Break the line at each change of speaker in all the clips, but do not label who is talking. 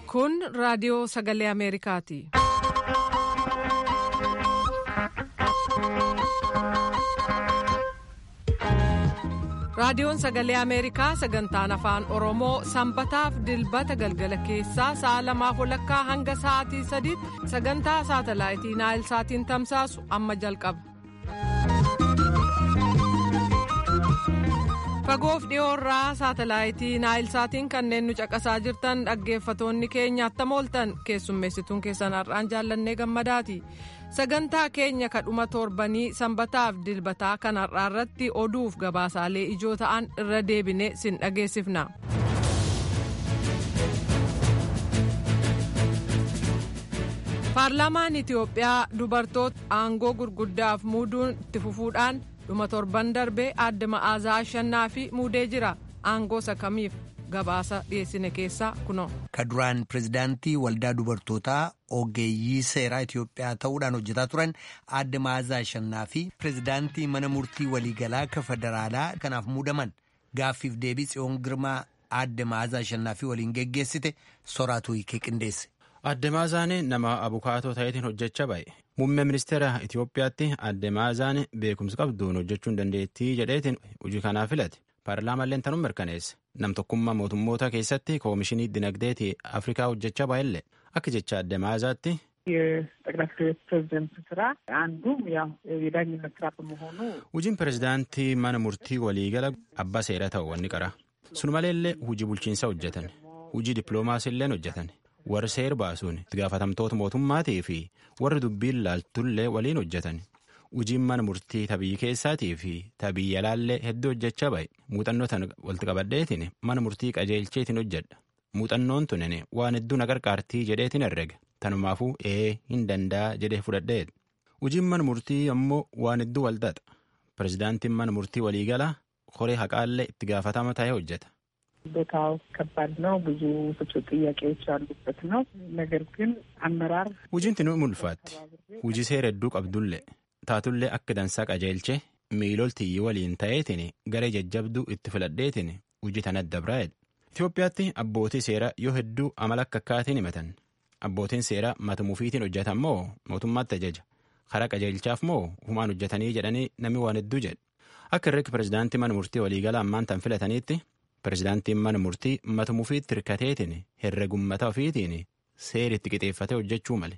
Kun raadiyoo sagalee Ameerikaati. Raadiyoon sagalee Ameerikaa sagantaan afaan Oromoo sanbataaf dilbata galgala keessaa sa'a lamaaf walakkaa hanga sa'aatii sadiitti sagantaa saatalaayitii Naayil Saatiin tamsaasu amma jalqaba. Fagoof dhiyoorraa saatalaayitii Naayil Saatiin kanneen nu caqasaa jirtan dhaggeeffatoonni keenya attam ooltan keessummeessituun keessan har'aan jaallannee gammadaati. sagantaa keenya kadhuma torbanii sanbataaf dilbataa kan har'aa irratti oduuf gabaasaalee ijoo ta'an irra deebine sin dhageessifna. paarlaamaan itiyoophiyaa dubartoota aangoo gurguddaaf muuduun itti fufuudhaan dhuma torban darbee aadde ma'aazaa ashannaa fi muudee jira aangoo sakamiif gabaasa dhiyeessine keessaa kunoo.
ka duraan pirezidaantii waldaa dubartootaa ogeeyyii seeraa Itiyoophiyaa ta'uudhaan hojjetaa turan aadde Ma'aazaa Ashannaa fi pirezidaantii mana murtii waliigalaa ka federaalaa kanaaf muudaman gaaffiif deebii tsiyoon girmaa aadde Ma'aazaa Ashannaa fi waliin geggeessite soraatu hiikee qindeesse.
Aadde Ma'aazaan nama abukaatoo ta'eetiin hojjechaa ba'e. Muummee ministeera Itiyoophiyaatti aadde Ma'aazaan beekumsa qabduun hojjechuu hin dandeettii jedheetiin hojii kanaaf filate. Paarlaamaan tanuun mirkaneesse. Nam tokkummaa mootummoota keessatti koomishinii dinagdeetii Afrikaa hojjechaa baay'ellee akka jecha aadde Ma'aazaatti.
የጠቅላይ ፍርድ ቤት ፕሬዚደንት ስራ አንዱም ያው የዳኝነት ስራ በመሆኑ
Hojiin pirezidaantii mana murtii waliigala abbaa seeraa ta'u wanni qara. Sun maleellee hojii bulchiinsaa hojjetan. Hojii dippiloomaasiillee hojjetan. Warri seer baasuun itti gaafatamtoota mootummaatii fi warri dubbiin laaltullee waliin hojjetan. Hojiin mana murtii tabii keessaatii fi tabii alaallee hedduu hojjechaa ba'e. Muuxannoo tan walitti qabadheetiin mana murtii qajeelcheetiin hojjedha. Muuxannoon tunin waan hedduu na qarqaartii jedheetiin herrega. Tanumaafuu ee hin danda'a jedhee fudhadheedha. Hojiin mana murtii ammoo waan hedduu walxaxa. Pirezidaantiin mana murtii waliigalaa koree haqaallee itti gaafatama ta'ee hojjeta.
ቦታው ከባድ ነው። ብዙ ፍቹ ጥያቄዎች ያሉበት ነው። ነገር ግን አመራር
Hojiin tinu mulfaatti. Hojii seera hedduu qabdullee. Taatullee akka dansaa qajeelchee miiloltiyyi waliin ta'eetiin garee jajjabduu itti filadheetiin hojii tana dabraa'edha. Itoophiyaatti abbootii seeraa yoo hedduu amala akka akkaatiin himatan. Abbootiin seeraa mata mufiitiin hojjetan moo mootummaatti ajaja. Karaa qajeelchaaf moo humaan hojjetanii jedhanii namni waan hedduu jedha. Akka irratti pirezidaantii mana murtii waliigala ammaan tan filataniitti pirezidaantiin mana murtii mata mufiitti hirkateetiin herregummata ofiitiin seera itti qixeeffatee hojjechuu male.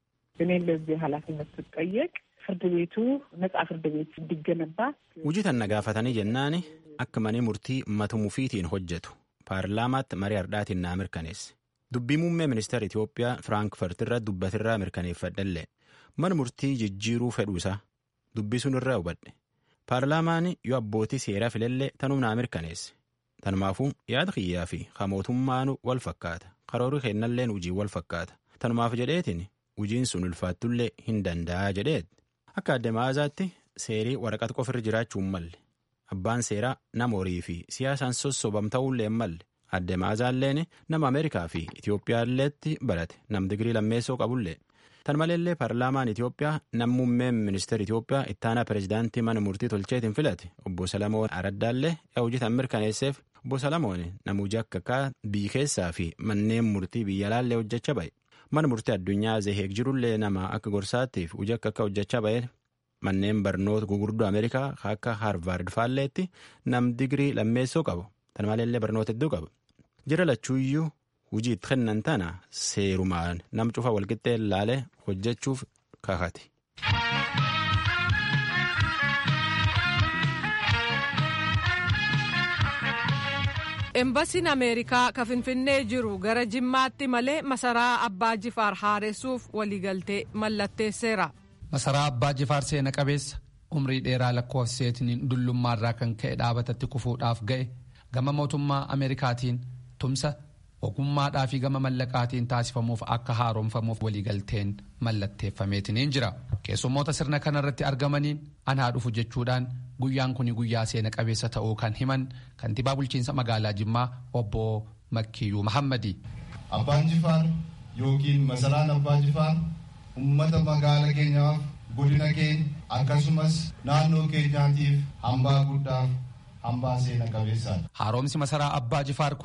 እኔ ለዚህ ኃላፊነት ስጠየቅ ፍርድ ቤቱ ነጻ ፍርድ ቤት እንዲገነባ
Hojii tan na gaafatanii jennaani akka manni murtii mata mufiitiin hojjetu paarlaamaatti marii hardhaatiin naa mirkaneesse. Dubbii muummee ministeera Itoophiyaa Firaankfurt irra dubbatirraa mirkaneeffadhallee mana murtii jijjiiruu fedhuusaa dubbii sun irraa hubadhe. Paarlaamaan yoo abbootii seeraa filallee tanuu naa mirkaneesse. Tanumaafuu yaada kiyyaa fi mootummaanu wal fakkaata. Karoorri kennalleen hojii wal fakkaata. Tanumaaf jedheetiin hojiin sun ulfaattullee hin danda'a jedheet. Akka aadde Ma'aazaatti seerii waraqata qofirra jiraachuu hin malle. Abbaan seeraa nama horii fi siyaasaan sossobam ta'uullee hin malle. Aadde Ma'aazaalleen nama Ameerikaa fi Itiyoophiyaalleetti barate nam digirii lammeessoo qabullee. Tan maleellee paarlaamaan Itiyoophiyaa nam muummeen ministeera Itiyoophiyaa ittaanaa pirezidaantii mana murtii tolcheetiin filate obbo Salamoon Araddaallee yaa hojii tan mirkaneesseef obbo Salamoon nama hojii akka akka biyyi keessaa fi manneen murtii biyya alaallee hojjechaa ba'e. Mana murtii addunyaa Zeheeg jirullee nama akka gorsaattiif hojii akka akka hojjechaa ba'e. Manneen barnoota gurguddoo Ameerikaa akka Haarvaard faalleetti nam digirii lammeessoo qabu. Tan maleellee barnoota hedduu qaba. Jira lachuuyyuu hojii itti kennan tana seerumaan nam cufa walqixxee laalee hojjechuuf kakate.
Embasiin Ameerikaa ka Finfinnee jiru gara Jimmaatti malee masaraa Abbaa Jifaar haaressuuf waliigaltee mallatteesseera.
Masaraa Abbaa Jifaar seena qabeessa umrii dheeraa lakkoofseetiin dullummaarraa kan ka'e dhaabatatti kufuudhaaf ga'e gama mootummaa Ameerikaatiin tumsa ogummaadhaa fi gama mallaqaatiin taasifamuuf akka haaromfamuuf waliigalteen mallatteeffameetiin jira. Keessummoota sirna kanarratti argamaniin anaa dhufu jechuudhaan guyyaan kun guyyaa seena qabeessa ta'uu kan himan kantiibaa bulchiinsa magaalaa Jimmaa obbo Makkiyyuu Mahammadi.
Abbaan Jifaar yookiin masaraan Abbaa Jifaar uummata magaala keenyaaf godina keenya akkasumas naannoo keenyaatiif hambaa guddaaf hambaa seena qabeessaadha.
Haaromsi masaraa Abbaa Jifaar kun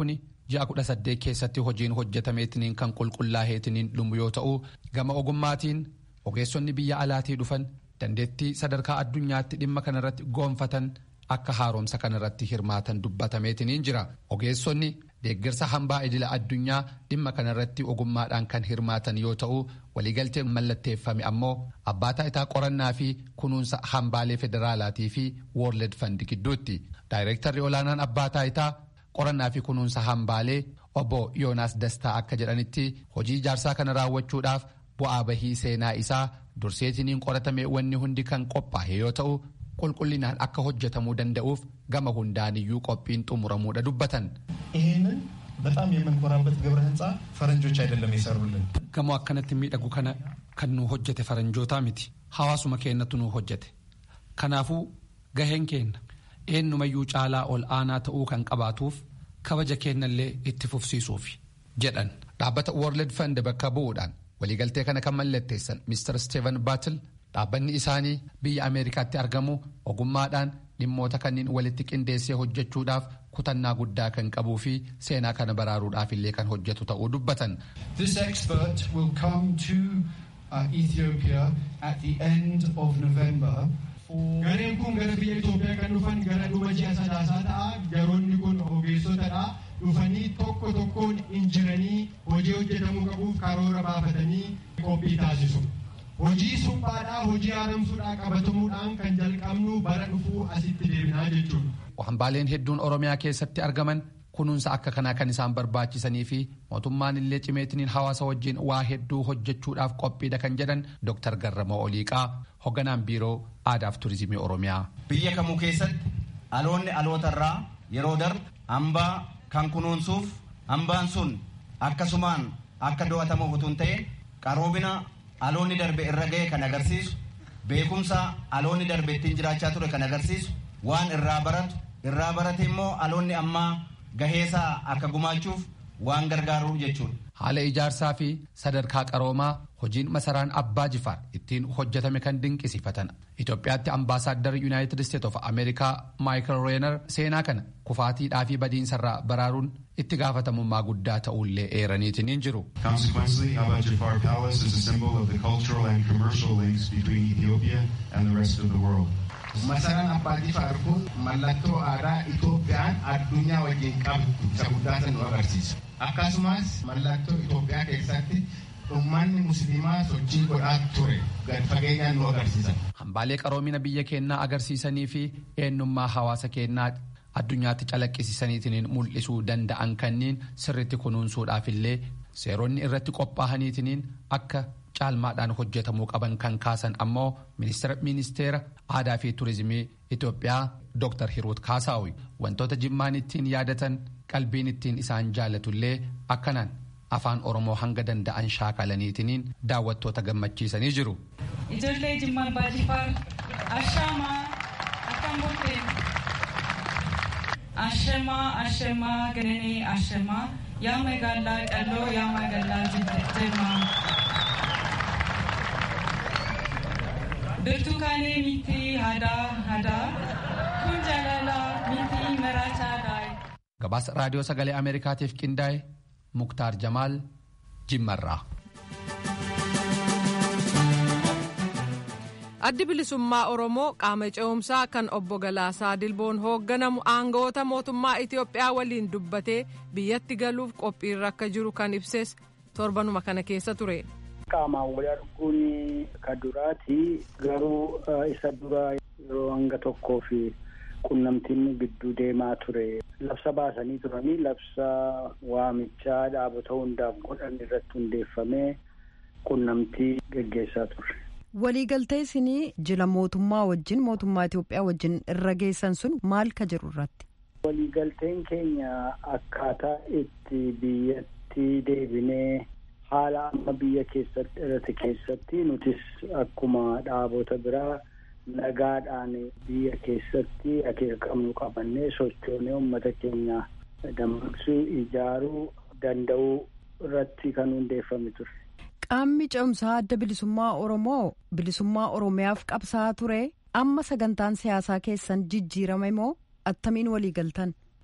ji'a kudha saddeet keessatti hojiin hojjetameetiniin kan qulqullaa'eetiniin dhumu yoo ta'u gama ogummaatiin ogeessonni biyya alaatii dhufan dandeettii sadarkaa addunyaatti dhimma kanarratti goonfatan akka haaromsa kanarratti hirmaatan dubbatameetiniin jira ogeessonni deeggarsa hambaa idila addunyaa dhimma kanarratti ogummaadhaan kan hirmaatan yoo ta'u waliigalteen mallatteeffame ammoo abbaa taayitaa qorannaa fi kunuunsa hambaalee federaalaatii fi woorled fandi gidduutti daayireektarri olaanaan abbaa taayitaa qorannaa fi kunuunsa hambaalee obbo yoonaas dastaa akka jedhanitti hojii ijaarsaa kana raawwachuudhaaf bu'aa bahii seenaa isaa durseetiniin qoratame wanni hundi kan qophaa'e yoo ta'u qulqullinaan akka hojjetamuu danda'uuf gama hundaaniyyuu qophiin xumuramuudha dubbatan.
ይህንን በጣም የምንኮራበት ግብረ ህንፃ ፈረንጆች አይደለም የሰሩልን።
gamoo akkanatti miidhagu kana kan nu hojjete faranjootaa miti hawaasuma keenyatu nu hojjete kanaafuu gaheen keenya eenyumayyuu caalaa ol aanaa ta'uu kan qabaatuuf kabaja keenyallee itti fufsiisuuf jedhan dhaabbata world fund bakka bu'uudhaan waliigaltee kana kan mallatteessan mr steven baatil dhaabbanni isaanii biyya ameerikaatti argamu ogummaadhaan dhimmoota kanneen walitti qindeessee hojjechuudhaaf kutannaa guddaa kan qabuu fi seenaa kana baraaruudhaaf illee kan hojjetu ta'uu dubbatan.
This expert will come to uh, Ethiopia at the end of November.
Gareen kun gara biyya Itoophiyaa kan dhufan gara dhuma ji'a sadaasaa ta'a. Garoonni kun ogeessotadha. Dhufanii tokko tokkoon injiranii hojii hojjetamuu qabuuf karoora baafatanii qophii taasisu. Hojii suphaadhaa, hojii haaromsuudhaa qabatamuudhaan kan jalqabnu bara dhufuu asitti deebinaa jechuudha.
Hambaaleen hedduun Oromiyaa keessatti argaman kunuunsa akka kanaa kan isaan barbaachisanii fi mootummaan illee cimeetiniin hawaasa wajjin waa hedduu hojjechuudhaaf qophiidha kan jedhan Dr. Garramoo Oliiqaa hogganaan biiroo aadaaf turizimii Oromiyaa.
Biyya kamuu keessatti aloonni alootarraa yeroo darbu hambaa kan kunuunsuuf hambaan sun akkasumaan akka do'atamuuf utuu hin ta'in qaroomina aloonni darbe irra ga'e kan agarsiisu beekumsa aloonni darbe ittiin jiraachaa ture kan agarsiisu waan irraa baratu irraa barate immoo aloonni ammaa gaheesaa akka gumaachuuf waan gargaaru jechuudha.
Haala ijaarsaa fi sadarkaa qaroomaa hojiin masaraan abbaa jifaar ittiin hojjetame kan dinqisiifatan. Itoophiyaatti ambaasaaddar Yuunaayitid Isteet of Ameerikaa Maayikal Reenar seenaa kana kufaatiidhaa fi badiinsarraa baraaruun itti gaafatamummaa guddaa ta'ullee eeraniitiin hin jiru.
Consequently, Abba Jafar Palace is a symbol of the cultural and commercial links between Ethiopia and the rest of the world.
Masaraan Abbaa Jifaar kun mallattoo aadaa Itoophiyaan addunyaa wajjin qabdu isa guddaa nu agarsiisu. Akkasumas mallattoo Itoophiyaa keessatti ummanni musliimaa sochii godhaa ture gad fageenyaan nu agarsiisan.
Hambaalee qaroomina biyya keenyaa agarsiisanii fi eenyummaa hawaasa keenyaa addunyaatti calaqqisiisaniitiin mul'isuu danda'an kanneen sirritti kunuunsuudhaaf illee seeronni irratti qophaa'aniitiin akka caalmaadhaan hojjetamuu qaban kan kaasan ammoo ministeera aadaa fi turizimii Itoophiyaa Dr. Hiruut Kaasaawi wantoota jimmaan ittiin yaadatan qalbiin ittiin isaan jaalatullee akkanaan afaan Oromoo hanga danda'an shaakalaniitiin daawwattoota gammachiisanii jiru.
Ijoollee Jimmaa Abbaa Jifaar Ashaamaa akkam bulteen Ashamaa Ashamaa Gananii Ashamaa yaa magaalaa Qalloo yaa magaalaa Jimmaa. Birtukaanee miti hadaa hadaa kun jaalala miti maraachaadhaa.
Gabaasa raadiyoo sagalee Ameerikaatiif qindaa'e Muktaar Jamaal Jimmarraa.
addi bilisummaa oromoo qaama ce'umsaa kan obbo Galaasaa Dilboon hoogganamu aangawoota mootummaa Itiyoophiyaa waliin dubbatee biyyatti galuuf qophiirra akka jiru kan ibses torbanuma kana keessa ture.
Qaamaan wal arguun ka duraati garuu isa dura yeroo hanga tokkoo fi qunnamtiin gidduu deemaa ture. Labsa baasanii turanii labsa waamichaa dhaabota hundaaf godhan irratti hundeeffamee qunnamtii geggeessaa ture.
waliigaltee isinii jila mootummaa wajjin mootummaa Itoophiyaa wajjin irra geessan sun maal ka jiru irratti.
Waliigalteen keenya akkaataa itti biyyatti deebinee haala amma biyya keessatti dhalate keessatti nutis akkuma dhaabota biraa nagaadhaan biyya keessatti akeeka qabnu qabannee sochoonee uummata keenya dammaqsuu ijaaruu danda'uu irratti kan hundeeffame ture.
Qaamni ce'umsaa adda bilisummaa Oromoo bilisummaa Oromiyaaf qabsaa'aa ture amma sagantaan siyaasaa keessan jijjiirame moo attamiin walii galtan?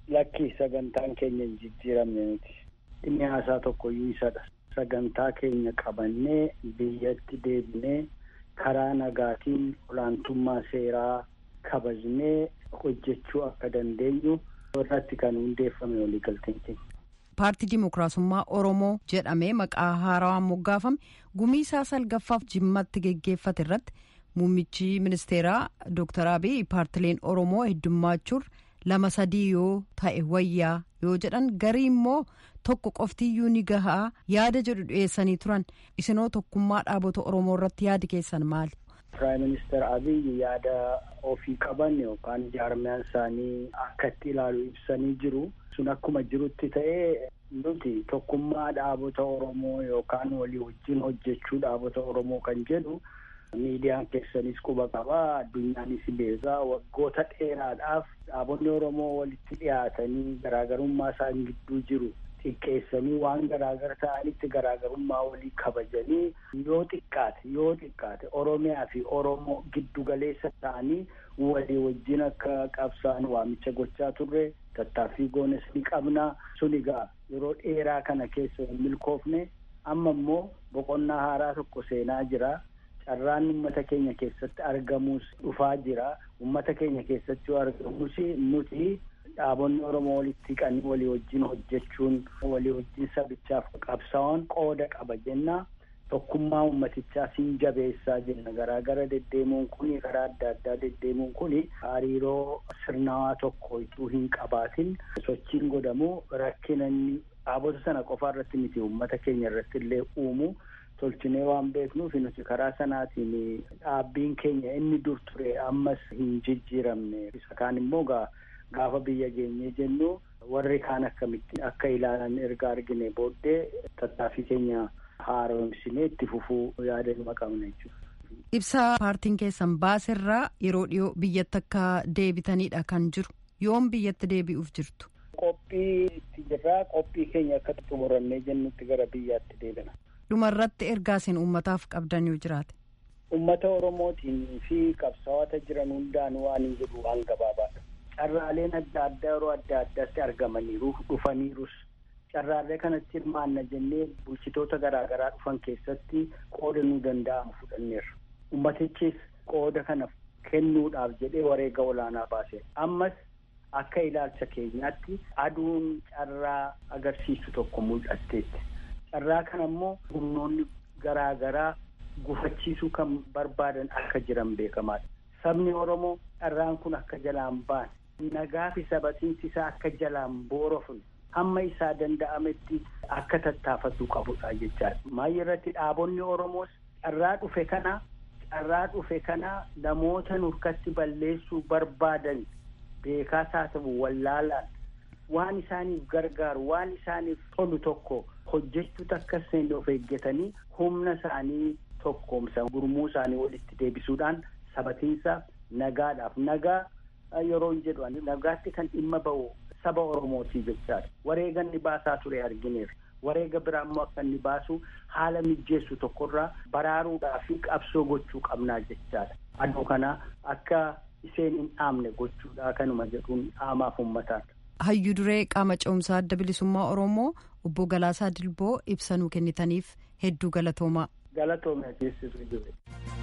lakkii sagantaan keenya hin jijjiiramne nuti inni haasaa tokkoyyuu isadha sagantaa keenya qabannee biyyatti deebinee karaa nagaatiin olaantummaa seeraa kabajnee hojjechuu akka dandeenyu irratti kan hundeeffame waliigalteen keenya.
paartii dimokiraasummaa oromoo jedhamee maqaa haarawaan moggaafame gumii isaa salgaffaaf jimmatti geggeeffate irratti muummichi ministeeraa dooktar abiy paartileen oromoo heddummaachuu lama sadii yoo ta'e wayyaa yoo jedhan garii immoo tokko qoftiyyuu ni gahaa yaada jedhu dhiyeessanii turan isinoo tokkummaa dhaabota oromoo irratti yaadi keessan maali.
Piraayim Ministeer Abiy yaada ofii qaban yookaan jaarmiyaan isaanii akka itti ilaalu ibsanii jiru. sun akkuma jirutti ta'ee nuti tokkummaa dhaabota Oromoo yookaan walii wajjin hojjechuu dhaabota Oromoo kan jedhu miidiyaan keessanis quba qabaa addunyaanis beekaa waggoota dheeraadhaaf dhaabonni Oromoo walitti dhiyaatanii garaagarummaa isaan gidduu jiru xiqqeessanii waan garaagara ta'anitti garaagarummaa walii kabajanii yoo xiqqaate yoo xiqqaate Oromiyaa fi Oromoo giddu galeessa ta'anii walii wajjin akka qabsaan waamicha gochaa turre tattaaffii goones ni qabna sun egaa yeroo dheeraa kana keessa hin milkoofne amma immoo boqonnaa haaraa tokko seenaa jira carraan ummata keenya keessatti argamus dhufaa jira ummata keenya keessatti yoo argamus nuti dhaabonni oromoo walitti qabanii walii wajjin hojjechuun walii wajjin sabichaaf qabsaa'uun qooda qaba jenna tokkummaa ummatichaa siin jabeessaa jenna garaagara deddeemuun kun karaa adda addaa deddeemuun kun hariiroo sirnawaa tokko ituu hin qabaatin sochiin godhamu rakkina inni dhaabota sana qofaa irratti miti ummata keenya irratti illee uumu tolchinee waan beeknuuf nuti karaa sanaatiin dhaabbiin keenya inni dur ture ammas hin jijjiiramne isa kaan immoo gaafa biyya geenyee jennu warri kaan akkamitti akka ilaalan erga argine booddee tattaaffii keenya haaromsinee itti fufuu yaadannuma qabna jechuudha.
Ibsaa paartiin keessan baaserraa yeroo dhiyoo biyyatti akka deebitanidha kan jiru yoom biyyatti deebi'uuf jirtu.
Qophii itti jirraa qophii keenya akka xumurannee jennutti gara biyyaatti deebina.
Dhumarratti ergaa isin uummataaf qabdan yoo jiraate.
Uummata Oromootiin fi qabsaa'ota jiran hundaan waan hin jedhu waan gabaabaadha. Carraaleen adda addaa yeroo adda addaatti argamaniiru dhufaniirus. carraalee kanatti hirmaanna jennee bulchitoota garaagaraa dhufan keessatti qooda nuu danda'amu fudhanneerra. Ummatichis qooda kana kennuudhaaf jedhee wareega olaanaa baase. Ammas akka ilaalcha keenyaatti aduun carraa agarsiisu tokko mul'atteetti. Carraa kana immoo humnoonni garaagaraa gufachiisuu kan barbaadan akka jiran beekamaadha. Sabni Oromoo carraan kun akka jalaan baane nagaa fi sabatiinsi isaa akka jalaan boorofne hamma isaa danda'ametti akka tattaafatu qabudha jechaadha. Maayyi irratti dhaabonni Oromoos carraa dhufe kana carraa dhufe kana namoota nurkatti balleessuu barbaadan beekaas haa ta'u wallaalaan waan isaaniif gargaaru waan isaaniif tolu tokko hojjechuutu akka seenne of eeggatanii humna isaanii tokkoomsa gurmuu isaanii walitti deebisuudhaan sabatiinsa nagaadhaaf nagaa yeroo jedhu nagaatti kan dhimma ba'u saba Oromootii jechaadha. Wareega inni baasaa ture argineera. Wareega biraa immoo akka inni baasu haala mijeessu tokkorraa baraaruudhaa fi qabsoo gochuu qabnaa jechaadha. Aduu kana akka isheen hin dhaamne gochuudha kanuma jedhuun dhaamaaf uummataadha.
Hayyuu duree qaama ce'umsaa adda bilisummaa Oromoo obbo Galaasaa Dilboo ibsanuu kennitaniif hedduu galatoomaa.
Galatoomee teessisuu jiru.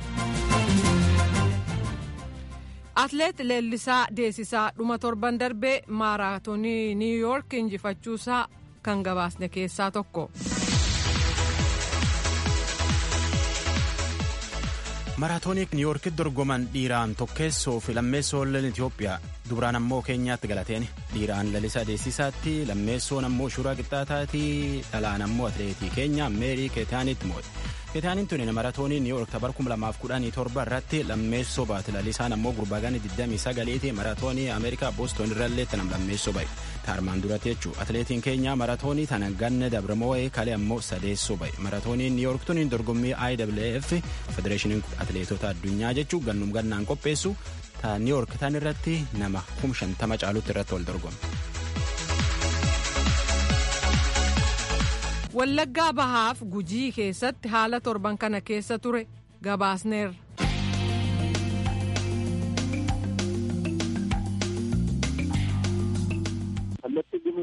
Atleet Leellisaa Deesisaa dhuma torban darbee maaraatoonii Niw Yoork injifachuusaa kan gabaasne keessaa tokko.
maraatoonii niiwuorkitti dorgoman dhiiraan tokkeessoo fi lammeessoo lolin Itoophiyaa dubraan ammoo keenyaatti galateen dhiiraan lalisa adeessisaatti lammeessoon ammoo shuraa qixxaataatti dhalaan ammoo atleetii keenya meerii keetaanitti moo'e. keetaaniin tuni maraatoonii niiwuork tabar 2017 irratti lammeessoo baate lalisaan ammoo gurbaagaan 29 maraatoonii ameerikaa booston irrallee tanam lammeessoo ba'e taarmaan duratti jechuu atleetiin keenya maraatoonii tana ganna dabramoo'ee kalee ammoo sadeessoo ba'e maraatooniin niiwuork tuni dorgommii IWF federeeshiniin atleetota addunyaa jechuu gannum gannaan qopheessu ta niiwuork tan irratti nama kum shantama caalutti irratti wal dorgoma.
Wallaggaa bahaaf gujii keessatti haala torban kana keessa ture gabaasneerra.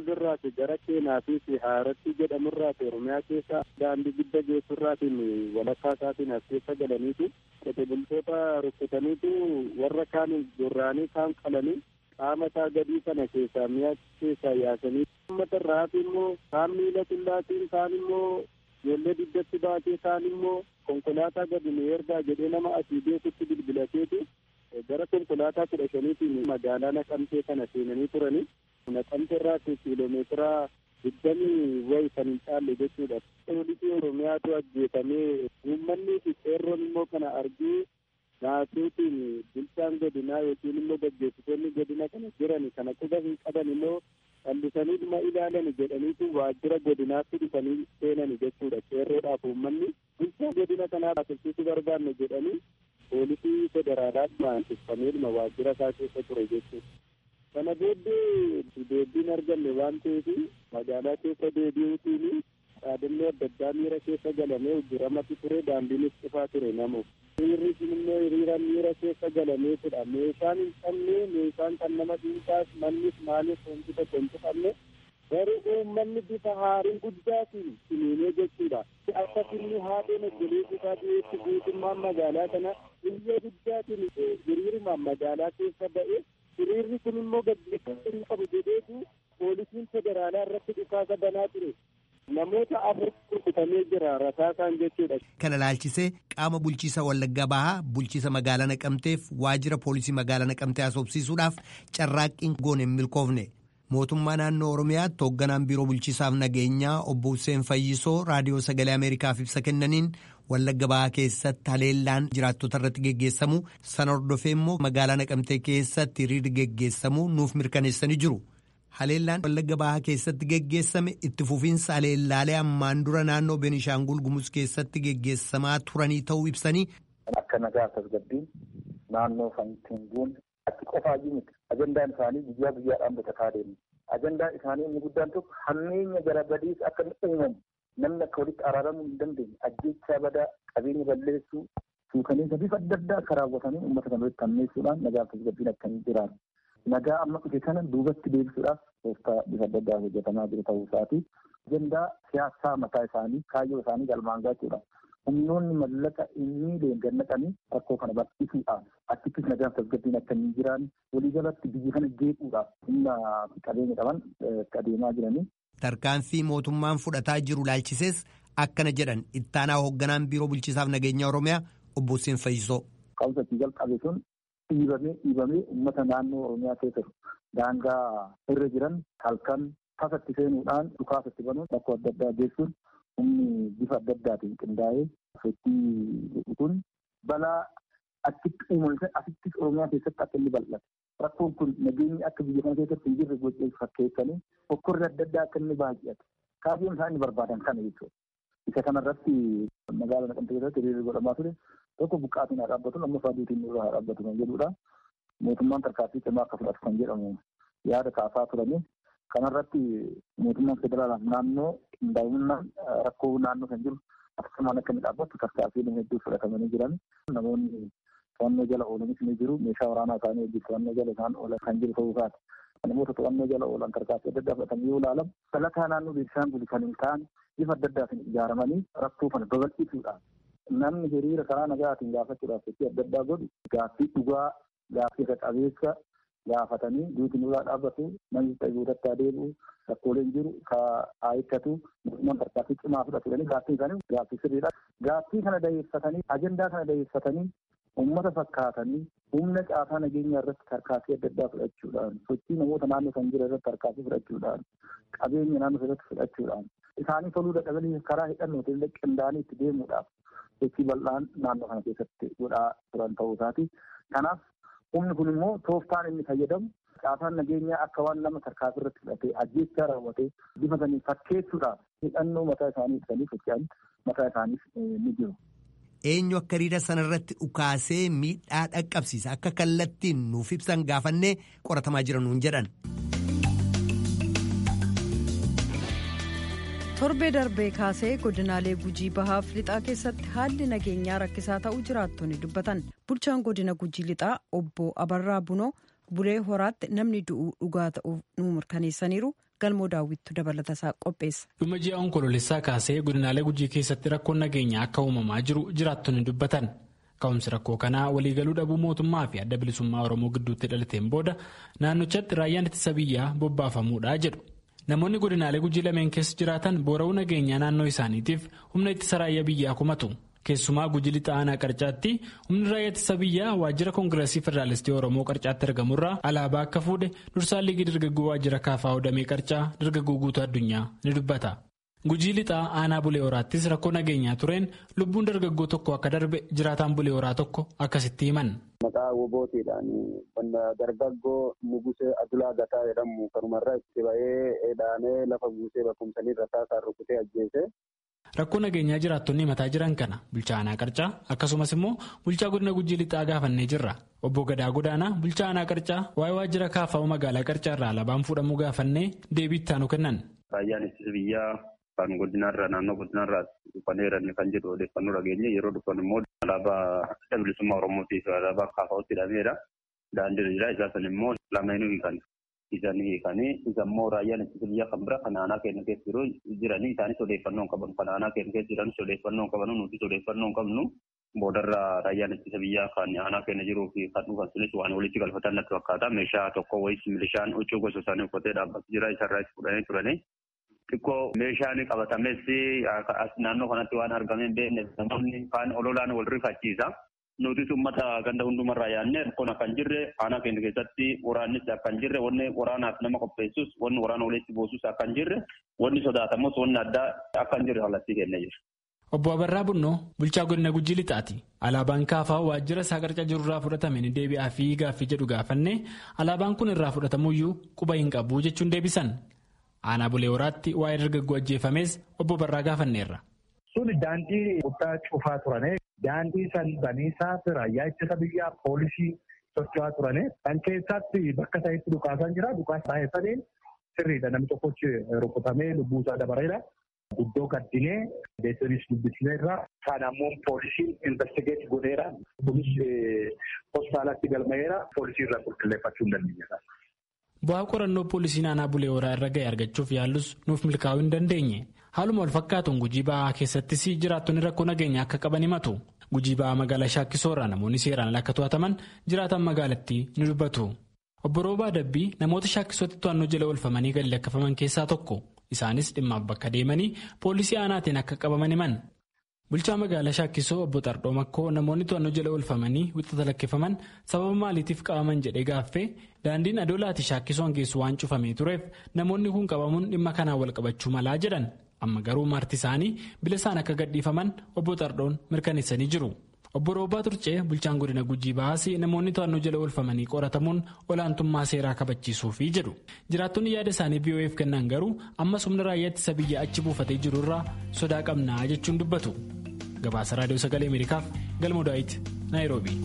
irraati gara keenaatii fi haaratti jedhamurraati oromiyaa keessa daandii gidda geessurraatiin walakkaa isaatiin as keessa galaniitu qote bultoota rukkutaniitu warra kaan gorraanii kaan qalanii qaama isaa gadii kana keessaa mi'a keessaa yaasanii uummata irraati immoo kaan miila qullaatiin kaan immoo ijoollee diddatti baatee kaan immoo konkolaataa gadi nu ergaa jedhee nama asii beekutti bilbilateetu gara konkolaataa kudha shaniitiin magaalaa naqamtee kana seenanii turanii naqamtee irraati kiiloomeetira digdamii wayi kan hin caalle jechuudha. Poolisii Oromiyaatu ajjeefamee uummanni fi qeerroon immoo kana argee naasuutiin bulchaan godinaa yookiin immoo gaggeessitoonni godina kana jiran kana quba hin qaban immoo callisanii dhuma ilaalan jedhaniitu waajjira godinaatti dhufanii seenani jechuudha. Qeerroodhaaf uummanni bulchaa godina kanaa baasifsiisuu barbaanne jedhanii poolisii federaalaa maansiffamee dhuma waajjira isaa keessa ture jechuudha. Kana booddee deebiin arganne waan ta'eef magaalaa keessa deebi'uutiin dhaadannoo adda addaa miira keessa galamee hojjetamatti ture daandiinis cufaa ture namu. Hiriirri sun immoo hiriira miira keessa galameetudha. Meeshaan hin qabne meeshaan kan nama dhuunfaas mannis maalis wanti tokko hin cufamne garuu uummanni bifa haarii guddaatiin siniinee jechuudha. Akka finni haadheen obboleessi isaa dhiyeessi guutummaan magaalaa kana biyya guddaatiin hiriirumaan magaalaa keessa ba'e hiriirri kun immoo gaggeeffamuu hin qabu jedheetu poolisiin federaalaa irratti dhukaasa banaa ture. Namoota afur rukutamee jira rasaasaan jechuudha.
Kana laalchisee qaama bulchiisa Wallaggaa Bahaa bulchiisa magaalaa Naqamteef waajjira poolisii magaalaa Naqamtee haasofsiisuudhaaf carraaqqiin goone hin milkoofne. Mootummaa naannoo Oromiyaatti hoogganaan biiroo bulchiisaaf nageenyaa obbo Hussein Fayyisoo raadiyoo sagalee Ameerikaaf ibsa kennaniin Wallagga Bahaa keessatti haleellaan jiraattota irratti geggeessamu sana hordofee immoo magaalaa Naqamtee keessatti hiriirri geggeessamu nuuf mirkaneessanii jiru. Haleellaan Wallagga Bahaa keessatti geggeessame itti fufiinsa haleellaalee ammaan dura naannoo Beenishaangul Gumuz keessatti geggeessamaa turanii ta'uu ibsanii.
Akka nagaa tasgabbiin naannoo Fantinguun achi qofaayyuu miti. Ajandaan isaanii guyyaa guyyaadhaan bitataa deemu. Ajandaan isaanii inni guddaan tokko hammeenya gara badiis akka inni uumamu namni akka walitti araaramuu hin dandeenye ajjeechaa badaa qabeenya balleessuu suukaneessa bifa adda addaa akka raawwatanii uummata kana walitti hammeessuudhaan nagaa tasgabbiin akka hin jiraatu. Nagaa amma dhufe kana duubatti deebisuudhaaf tooftaa bifa adda addaa hojjetamaa jiru ta'uu isaati. Ajandaa siyaasaa mataa isaanii kaayyoo isaanii galmaan gaachuudha. Humnoonni mallaqa inni leengannaqanii rakkoo kana bal'isuudhaaf achittis nagaa tasgabbiin akka hin jiraanne waliigalatti biyya kana jeequudhaaf humna qabeenya qaban adeemaa jiranii.
Tarkaanfii mootummaan fudhataa jiru laalchisees akkana jedhan ittaanaa hoogganaan biiroo bulchiisaaf nageenya Oromiyaa obbo Hussein Fayyisoo.
Qabsatii jalqabe sun dhiibamee dhiibamee uummata naannoo Oromiyaa keessa daangaa irra jiran halkan tasatti seenuudhaan dhukaasatti banuun rakkoo adda addaa geessuun humni bifa adda addaatiin qindaa'ee sochii kun balaa achitti uumame asittis Oromiyaa keessatti akka inni bal'ate. Rakkoon kun nageenyi akka biyya kana keessatti hin jirre gochee fakkeessanii hokkorri adda addaa akka inni baay'ate. Kaayyoon isaan inni barbaadan kana jechuudha. Isa kanarratti magaalaa Naqamtee keessatti hiriirri godhamaa ture tokko buqqaatiin haa dhaabbatu amma faaduutiin nurra haa dhaabbatu kan jedhudha. Mootummaan tarkaanfii cimaa akka fudhatu kan jedhamu yaada kaasaa turani. Kanarratti mootummaan federaalaaf naannoo qindaa'inaan rakkoo naannoo kan jiru akkasumaan akka inni dhaabbatu tarkaanfiin hedduu fudhatamanii jiran namoonni to'annoo jala oolanis ni jiru meeshaa waraanaa isaanii wajjin to'annoo jala isaan oolan kan jiru ta'uu isaati. Namoota to'annoo jala oolan tarkaanfii adda addaa fudhatan yoo ilaalamu salataa naannoo Beenishaangul kan hin taane bifa adda addaatiin ijaaramanii rakkoo kana babal'isuudhaan namni hiriira karaa nagaatiin gaafachuudhaaf sochii adda addaa godhu gaaffii dhugaa gaaffii qabeessa gaafatanii duuti nurraa dhaabbatu namni guutatti adeemu rakkooleen jiru ka haayikkatu mootummaan tarkaanfii cimaa fudhatanii gaaffii isaanii gaaffii sirriidha. Gaaffii kana dayeeffatanii ajandaa kana dayeeffatanii uummata fakkaatanii humna caasaa nageenyaa irratti tarkaanfii adda addaa fudhachuudhaan sochii namoota naannoo san jira irratti tarkaanfii fudhachuudhaan qabeenya naannoo irratti fudhachuudhaan isaanii toluu dadhabanii karaa hidhannootiin qindaa'anii itti deemuudhaaf sochii bal'aan naannoo kana keessatti godhaa turan ta'uu isaati. Kanaaf humni kun immoo tooftaan inni fayyadamu caasaan nageenyaa akka waan nama tarkaanfii irratti fudhatee ajjeechaa raawwatee bifa sanii fakkeessuudhaaf hidhannoo mataa isaanii ibsanii socho'an mataa isaaniif ni jiru.
Eenyu akka hiriira sanarratti dhukaasee miidhaa dhaqqabsiisa akka kallattiin nuuf ibsan gaafannee qoratamaa jira nuun jedhan.
torbee darbee kaasee godinaalee gujii bahaaf lixaa keessatti haalli nageenyaa rakkisaa ta'uu jiraattonni dubbatan bulchaan godina gujii lixaa obbo abarraa bunoo bulee horaatti namni du'uu dhugaa ta'uuf nu mirkaneessaniiru galmoo daawwittu dabalatasaa qopheessa.
dhuma ji'a onkoloolessaa kaasee godinaalee gujii keessatti rakkoon nageenyaa akka uumamaa jiru jiraattonni dubbatan ka'umsi rakkoo kanaa waliigaluu dhabuu mootummaa fi adda bilisummaa oromoo gidduutti dhalateen booda naannochatti raayyaan ittisa biyyaa bobbaafamuudha jedhu. namoonni godinaalee gujii lameen keessa jiraatan boora'uu nageenyaa naannoo isaaniitiif humna ittisa raayyaa biyyaa kumatu keessumaa gujii lixa aanaa qarcaatti humni raayyaa ittisa biyyaa waajjira koongireesii federaalistii oromoo qarcaatti argamurraa alaabaa akka fuudhe dursaan liigii dargaggoo waajjira kaafaa hodhamee qarcaa dargaggoo guutuu addunyaa ni dubbata. gujii lixaa aanaa bulee horaattis rakkoo nageenyaa tureen lubbuun dargaggoo tokko akka darbe jiraataan bulee horaa tokko akkasitti himan.
Maqaa wobootiidhaan dargaggoo Nugusee Adulaa Gataa jedhamu kanumarraa itti ba'ee dhaanee lafa buusee bakkumsanii rasaasaan rukutee ajjeese.
Rakkoo nageenyaa jiraattonni himataa jiran kana bulchaa aanaa qarcaa akkasumas immoo bulchaa godina gujii lixaa gaafannee jirra. Obbo Gadaa Godaanaa bulchaa aanaa qarcaa waa'ee waajjira kaafaa magaalaa qarcaa irraa alaabaan fuudhamuu gaafannee deebii itti aanu kennan.
Raayyaan ittisa biyyaa kan godinaarraa naannoo godinaarraa dhufaneeran kan jedhu odeeffannoo dhageenye yeroo dhufan immoo alaabaa adda bilisummaa oromootiif alaabaa kaafaa'utti hidhameedha. Daandiirra jira isaa san immoo lameenuu hiikan. Isaan hiikanii isa immoo raayyaan ittisa biyyaa kan bira kan aanaa keenya keessa jiru jiranii isaanis odeeffannoo hin qabanu. Kan aanaa keenya keessa jiranis odeeffannoo hin qabanu nutis odeeffannoo hin qabnu. Boodarra raayyaan ittisa biyyaa kan aanaa keenya jiruu fi kan dhufan sunis waan walitti galfatan natti fakkaata. Meeshaa tokko wayis milishaan huccuu gosa isaanii uffatee dhaabbatu jira isarraa itti fudhanii turanii. xiqqoo meeshaan qabatames naannoo kanatti waan argamee beekne namoonni kaan ololaan wal rifachiisa. Nutis uummata ganda hundumarraa yaadne rakkoon akka hin jirre aanaa keenya keessatti waraannis akka hin jirre wanni waraanaaf nama qopheessus wanni waraana walitti buusus akka hin jirre wanni sodaatamus wanni addaa akka hin jirre kallattii kennee jira.
Obbo Abarraa Bunnoo bulchaa godina Gujii Lixaati. Alaabaan kaafaa waajjira isaa qarca jirurraa fudhatame ni deebi'aa fi gaaffii jedhu gaafanne alaabaan kun irraa fudhatamuyyuu quba hin qabu jechuun deebisan. Aanaa bulee horaatti waa'ee dargaggoo ajjeefames obbo Barraa gaafanneerra.
Sun daandii guddaa cufaa turane. Daandii san baniisaaf raayyaa ittisa biyyaa poolisii socho'aa turane. Kan keessatti bakka isaatti dhukaasan jira. Dhukaasa baay'ataniin sirriidha. Namni tokkochi rukutamee lubbuu isaa dabareera. Guddoo gaddinee deessinis dubbisineerra. Kan ammoo poolisiin investigeet godheera. Kunis hospitaalatti galmaa'eera. Poolisii irraa qulqulleeffachuu hin dandeenyedha.
Bu'aa qorannoo poolisiin aanaa bulee horaa irra ga'e argachuuf yaallus nuuf milkaa'uu hin dandeenye. Haaluma wal fakkaatuun gujii ba'aa keessattis jiraattonni rakkoo nageenyaa akka qaban himatu. Gujii ba'aa magaalaa Shaakkisoorraa namoonni seeraan akka to'ataman jiraatan magaalattii ni dubbatu. Obbo Roobaa Dabbii namoota Shaakkisootti to'annoo jala oolfamanii gadi lakkifaman keessaa tokko. Isaanis dhimmaaf bakka deemanii poolisii aanaatiin akka qabaman himan. Bulchaa magaalaa Shaakkisoo obbo Xardoo Makkoo namoonni to'annoo jala oolfamanii wixata lakkifaman sababa maaliitiif qabaman jedhee gaaffee daandiin adoolaati Shaakkisoon geessu waan cufamee tureef namoonni kun qabamuun dhimma kanaan wal qabachuu malaa jedhan amma garuu marti isaanii bila isaan akka gadhiifaman obbo Xardoon mirkaneessanii jiru. Obbo Roobaa Turcee bulchaan godina Gujii Bahaasii namoonni to'annoo jala oolfamanii qoratamuun olaantummaa seeraa kabachiisuufi jedhu. Jiraattonni yaada isaanii BOF kennan garuu ammas humna raayyaa ittisa biyyaa achi buufatee jiru irraa sodaa qabnaa jechuun dubbatu. Gabaasa Raadiyoo Sagalee Ameerikaaf Galmoo Daawit Naayiroobii.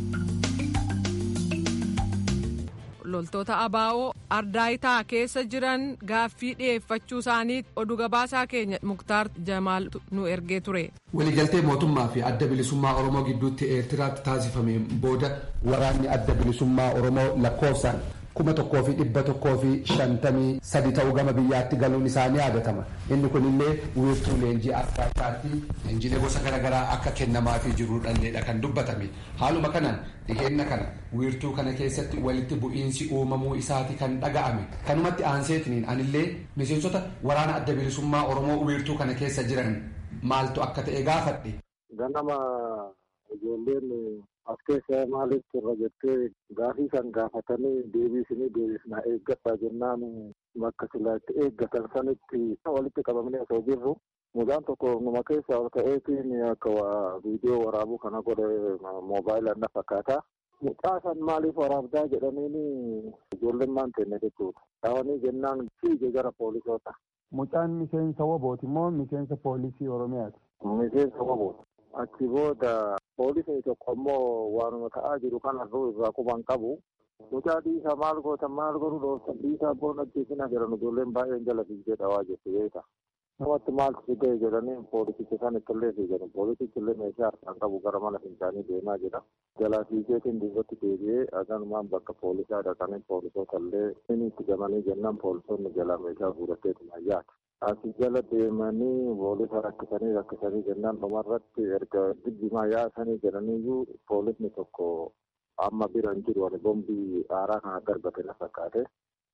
loltoota abaa'oo ardaayitaa keessa jiran gaaffii dhiyeeffachuu isaanii oduu gabaasaa keenya muktaar jamaal nu ergee ture.
waliigaltee mootummaa fi adda bilisummaa oromoo gidduutti eertiraatti taasifameen booda waraanni adda bilisummaa oromoo lakkoofsaan kuma tokkoo fi dhibba tokkoo fi shantamii sadi ta'uu gama biyyaatti galuun isaanii yaadatama inni kun illee wiirtuu leenjii ardaayittaatti leenjiilee gosa garaagaraa akka kennamaafii jirudhanneedha kan dubbatame haaluma kanaan dhiheenna kana wiirtuu kana keessatti walitti bu'iinsi uumamuu isaati kan dhaga'ame kanumatti aanseetiniin anillee miseensota waraana adda bilisummaa oromoo wiirtuu kana keessa jiran maaltu akka ta'e gaafadhe.
ganama ijoolleen as keessa maalitti irra jettee gaafii san gaafatanii deebiisinii deebisnaa eeggadhaa jennaan bakka silaa itti eeggatan sanitti walitti qabamanii osoo jirru mucaan tokko numa keessa ol ka'eetiin akka viidiyoo waraabuu kana godhe moobaayilaan na fakkaata. Mucaa san maaliif waraabdaa jedhaniin ijoolleen maan tenne jechuudha. Dhaawanii jennaan fiige gara poolisoota.
Mucaan miseensa wobooti moo miseensa poolisii Oromiyaati?
Miseensa wobooti. Achi booda poolisni tokko immoo waanuma ta'aa jiru kanarruu irraa quban qabu. Mucaa dhiisaa maal goota maal godhu dhooftan dhiisaa boona ajjeesina jedhan ijoolleen baay'een jala fiigdee dhawaa jirti beeka. namatti maaltu si ga'e jedhanii poolisicha san ittillee fiigan poolisichi illee meeshaa harkaan qabu gara mana fincaanii deemaa jira jalaa fiigeetiin duubatti deebi'ee aganumaan bakka poolisaa dhaqanii poolisoota illee inni itti gamanii jennaan poolisoonni jalaa meeshaa fuudhateetuma yaata. Asi jala deemanii poolisa rakkisanii rakkisanii jennaan dhumarratti erga dibbimaa yaasanii jedhaniiyyuu poolisni tokko amma bira hin jiru ani bombii aaraa kana darbate na fakkaate.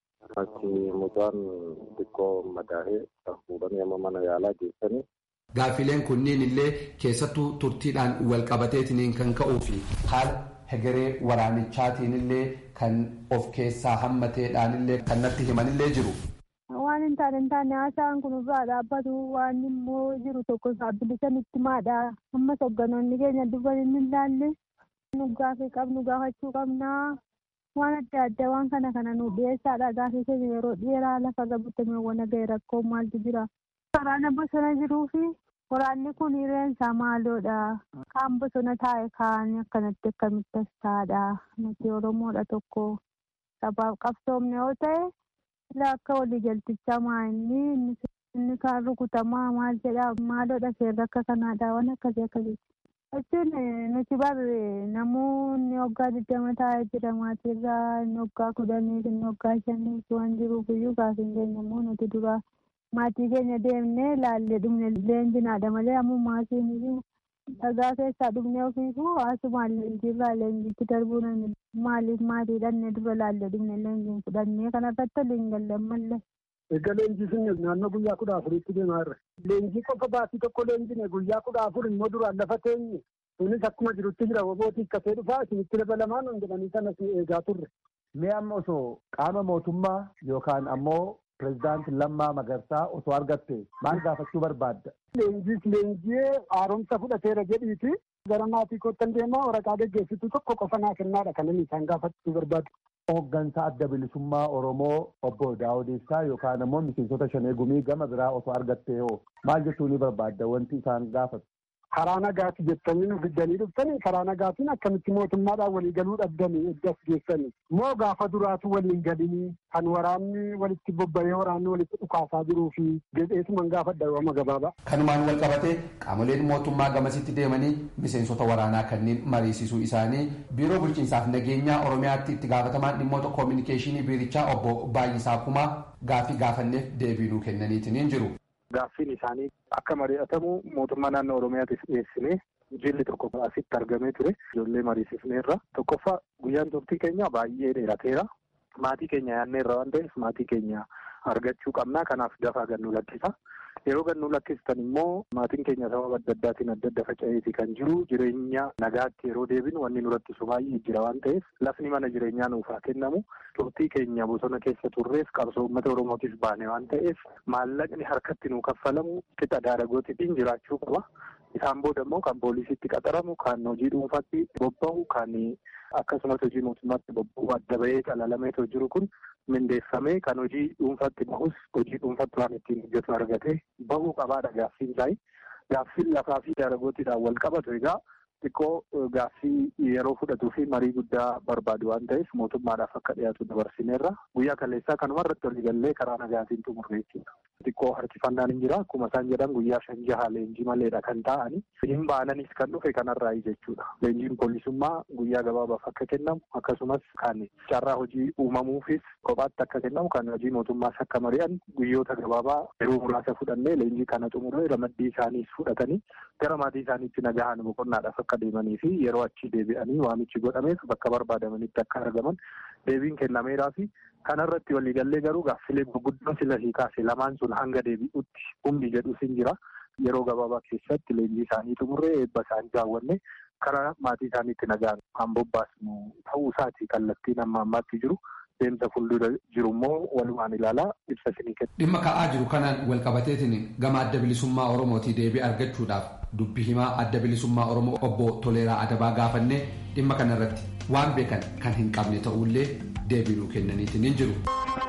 Achi mucaan xiqqoo madaa'ee kan fuudhanii amma mana yaalaa geessanii.
Gaaffileen kunniin illee keessattuu turtiidhaan wal qabateetiin kan ka'uu fi haala hegeree waraanichaatiin illee kan of keessaa hammateedhaan illee kan natti himan illee jiru.
Waan hin taane hin taane haasaan kun irraa dhaabbatu waan immoo jiru tokko saabbilisan itti maadha. Ammas hogganoonni keenya dubban hin ilaalle nu gaafii qabnu gaafachuu qabnaa. waan adda addaa waan kana kana nu dhiyeessaadha gaafii keenya yeroo dheeraa lafarra butamee waan ga'e rakkoo maaltu jira. Waraana bosona jiruu fi waraanni kun hireensaa maaloodha. Kaan bosona taa'e kaan akkanatti akkamitti as taa'adha. Nuti Oromoodha tokko sabaaf qabsoomne yoo ta'e ilaa akka waliigaltichaa maa'inni inni kaan rukutamaa maal jedha maaloodha seerri akka kanaadha waan akkasii akkasii. Jechuun nuti barre namoonni waggaa digdama taa'ee jira maatiirraa inni waggaa kudhanii inni waggaa shanii waan jiruuf iyyuu gaafiin keenya immoo nuti dura maatii keenya deemnee laallee dhumne leenjinaadha malee ammoo maatiin iyyuu dhagaa keessaa dhumne ofiifuu haasumaan leenjiirraa leenjiitti darbuu nan maaliif maatii dhannee dura laallee dhumne leenjiin fudhannee kanarratti waliin galle mallee.
Egaa leenjii sun naannoo guyyaa kudha afuriitti deemaa jirra. Leenjii qofa baatii tokko leenjine guyyaa kudha afur immoo duraan lafa teenye. Kunis akkuma jirutti jira wobootii akkasee dhufaa isinitti dabalamaan hin jedhanii sanas eegaa turre.
Mee amma osoo qaama mootummaa yookaan ammoo pirezidaanti Lammaa Magarsaa osoo argatte maal gaafachuu barbaadda?
Leenjiis leenjii haaromsa fudhateera jedhiiti. Gara maatii kottan deemaa waraqaa geggeessitu tokko qofa naa kennaadha kan inni isaan gaafachuu barbaadu.
Hooggansa adda bilisummaa Oromoo obbo Daawud Ibsaa yookaan ammoo miseensota shanee gumii gama biraa osoo argattee hoo maal jechuu ni barbaadda wanti isaan gaafatu?
Karaa nagaati jettanii nu fiddanii dhuftanii karaa nagaatiin akkamitti mootummaadhaan walii galuu dhabdanii eddas geessanii moo gaafa duraatu waliin galanii kan waraanni walitti bobba'ee waraanni walitti dhukaasaa jiruu fi jedheesuman gaafadha yooma gabaabaa.
Kanumaan wal qabatee qaamoleen mootummaa gamasitti deemanii miseensota waraanaa kanneen mariisisuu isaanii biiroo bulchiinsaaf nageenyaa Oromiyaatti itti gaafatamaan dhimmoota koominikeeshinii biirichaa obbo Baay'isaa Kumaa gaafii gaafanneef deebii nuu kennaniitiin jiru.
Gaaffiin isaanii akka mari'atamu mootummaa naannoo Oromiyaatiif dhiyeessinee jilli tokko asitti argamee ture. Ijoollee mariisifneerra. Tokkoffaa guyyaan turtii keenya baay'ee dheerateera. Maatii keenya yaadneerra waan ta'eef maatii keenya argachuu qabnaa. Kanaaf dafaa gannuu lakkisa. Yeroo gannuu lakkistan immoo maatiin keenya sababa adda addaatiin adda adda faca'eeti kan jiru jireenya nagaatti yeroo deebinu wanni nurattisu baay'ee jira waan ta'eef lafni mana jireenyaa nuuf haa kennamu. Turtii keenya bosona keessa turreef qabsoo uummata Oromootiif baane waan ta'eef maallaqni harkatti nuu kaffalamu qixa daadagootiin jiraachuu qaba. Isaan booda immoo kan poolisiitti qaxaramu, kan hojii dhuunfaatti bobba'u, kan akkasumas hojii mootummaatti bobba'u adda bahee calalameetoo jiru kun mindeeffamee kan hojii dhuunfaatti bahus hojii dhuunfaatti waan ittiin hojjetu argatee bahuu qabaadha gaaffiin isaa. Gaaffiin lafaa fi daadagootiidhaan wal qabatu egaa xiqqoo gaaffii yeroo fudhatuu fi marii guddaa barbaadu waan ta'eef mootummaadhaaf akka dhiyaatu dabarsineerra. Guyyaa kaleessaa kanuma irratti waliigallee karaa nagaatiin xumurre jechuudha. Xiqqoo harkifannaan hin jira. Akkuma isaan jedhan guyyaa shan jaha leenjii maleedha kan ta'ani. Hin baananis kan dhufe kanarraa jechuudha. Leenjiin poolisummaa guyyaa gabaabaaf akka kennamu akkasumas kan carraa hojii uumamuufis kophaatti akka kennamu kan hojii mootummaas akka mari'an guyyoota gabaabaa yeroo muraasa fudhannee leenjii kana xumuree ramaddii isaaniis fudhatanii gara maatii isaaniitti nagahan boqonnaadhaaf akka deemanii fi yeroo achi deebi'anii waamichi godhameef bakka barbaadamanitti akka argaman deebiin kennameeraa fi kanarratti waliigallee garuu gaaffilee gurguddoon sila kaase lamaan sun hanga deebi'utti humni jedhus hin jira. Yeroo gabaabaa keessatti leenjii isaanii xumurree eebba isaanii raawwanne karaa maatii isaaniitti nagaan kan bobbaasnu ta'uu isaati kallattiin amma ammaatti jiru. Deemsa fuuldura jiru immoo walumaan ilaalaa ibsa isinii kenna.
Dhimma ka'aa jiru kanaan wal qabateetiin gama adda bilisummaa Oromootii deebii argachuudhaaf dubbi himaa adda bilisummaa Oromoo obbo Toleeraa Adabaa gaafannee dhimma kanarratti waan beekan kan hin qabne ta'ullee deebii nuu kennaniitiin hin jiru.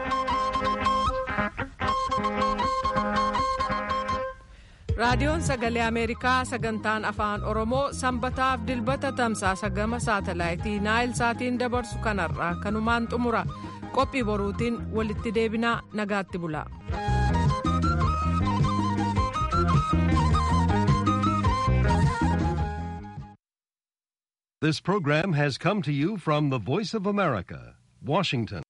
raadiyoon sagalee ameerikaa sagantaan afaan oromoo sanbataaf dilbata tamsaasa gama saatalaayitii naayil saatiin dabarsu kanarraa kanumaan xumura qophii boruutiin walitti deebinaa nagaatti bula.
This program has come to you from the Voice of America, Washington.